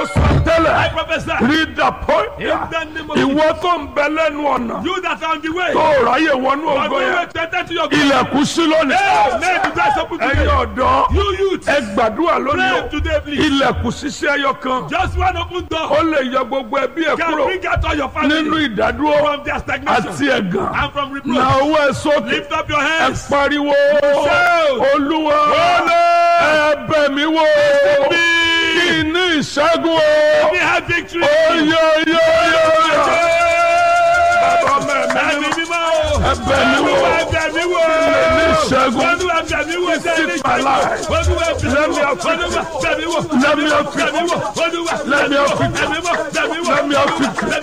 sọ I tẹ́lẹ̀ prophesy. rí dàpọ̀ In the name of ìwọ tó ń bẹ lẹ́nu ọ̀nà You that are on the way. tó ráyè wọnú But ògo you yẹn wait to enter to your glory. ilẹ̀kùn sí lónìí Hey, may the doors open ẹ̀yin today. ọ̀dọ́ You youth. ẹ gbàdúrà lónìí Pray o today, please. ilẹ̀kùn ṣiṣẹ́ ẹyọ kan Just one open door. ó lè yọ gbogbo ẹbí ẹ Can kúrò bring out all your nínú family ìdádúró from their stagnation àti ẹ̀gàn and from na reproach. owó ẹ sókè Lift up your ẹ hands. pariwo Shout. olúwa ẹ bẹ̀ mí wò kí n ní ìṣẹ́gun o We have victory. oyoyoyoyo bàbá mẹ́rin Ẹ̀mí mímọ́ o. ẹ bẹ̀ mí wò Olúwa ẹ̀bẹ̀ mi wò. ní ìṣẹ́gun Olúwa ẹ̀bẹ̀ mi wò. Sẹ́ni Visit my life. Olúwa ẹ̀bẹ̀ mi Let me wò. have victory. Olúwa ẹ̀bẹ̀ mi wò. Let me have Ẹ̀bẹ̀ mi wò. Olúwa Let me have ẹ̀bẹ̀ mi wò. victory. Ẹ̀bẹ̀ mi wò. Let me have victory.